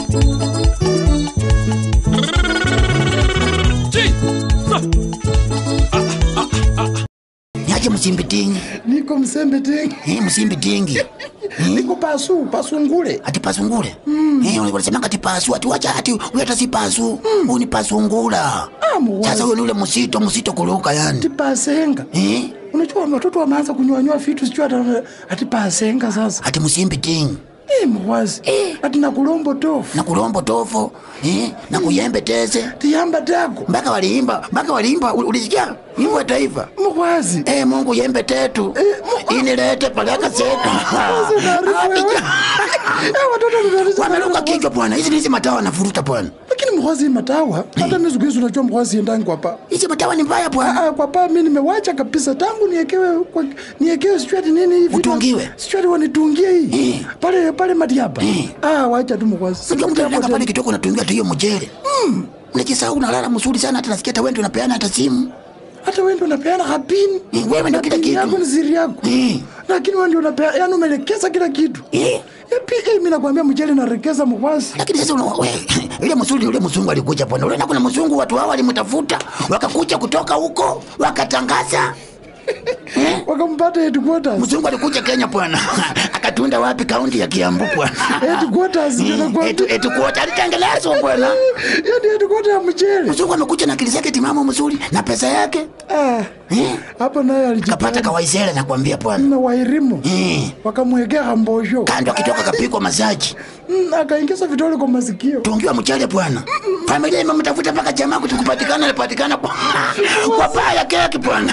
Niache msimbi tingi. niko msembe tengi Eh, msimbi tingi. niko pasu pasungule Ati pasungule. Eh, wanasema ati pasu, ati wacha ati huyu hata si pasu. Huyu ni pasungula. Ah, muwazi. Sasa huyo ni ule msito, msito kuruka yani. tipasenga Eh? unajua watoto wameanza kunywanywa vitu sijui hata ati pasenga sasa Ati msimbi tingi. Eh, mwazi ati na kulombo tofu Na kulombo tofo, eh? Na kuyembe tese. tiyamba tako Mpaka waliimba, mpaka waliimba, ul- ulisikia? Wimbo wa taifa. mwazi Eh, Mungu yembe tetu. Inilete palaka zetu. Wameruka kichwa bwana. Hizi hizi matawa wanavuruta bwana. lakini mwazi matawa hata mi siku hizi unajua mwazi endangi kwa pa Hizi matawa ni mbaya bwana. Ah, ah, kwa pa mi nimewacha kabisa tangu niekewe kwa, niekewe sijui ati nini hivi Utungiwe? sijui ati wanitungie hii Eh. pale pale madiaba Eh. ah wacha tu mwazi Unajua mtu anaenda pale kitoko unatungia tu hiyo mjele. Mm. Unajisahau unalala mzuri sana hata nasikia hata wewe ndio unapeana hata simu. hata wewe ndio unapeana hapini Eh, wewe ndio kila Hapini kitu. yako ni siri yako Eh. lakini wewe ndio unapeana yani umelekeza kila kitu Eh. Yapi, eh, mimi nakwambia mjele narekeza mwazi Lakini sasa una we, yule mzuri yule mzungu alikuja bwana. Ule na kuna mzungu watu hao walimtafuta, wakakuja kutoka huko, wakatangaza. Eh? wakampata headquarters Mzungu alikuja Kenya bwana. Akatunda wapi kaunti ya Kiambu bwana. headquarters ndio Etu nakwambia etu kuota alitengelezwa bwana. yani headquarters ya mjele Mzungu amekuja na akili zake timamu mzuri na pesa yake. ah Eh? hapo naye Kapata alijipata kawaisele nakwambia bwana. na wairimu Eh. wakamwekea hambosho Kando akitoka kapikwa masaji. Mm, akaingiza vidole kwa masikio tungiwa mchele bwana. Familia imemtafuta mpaka jamaa kutukupatikana alipatikana kwa kwa paa ya keki bwana.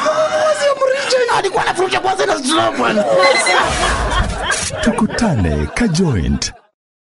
Alikuwa anafuruta kwanza na slow bwana. tukutane ka joint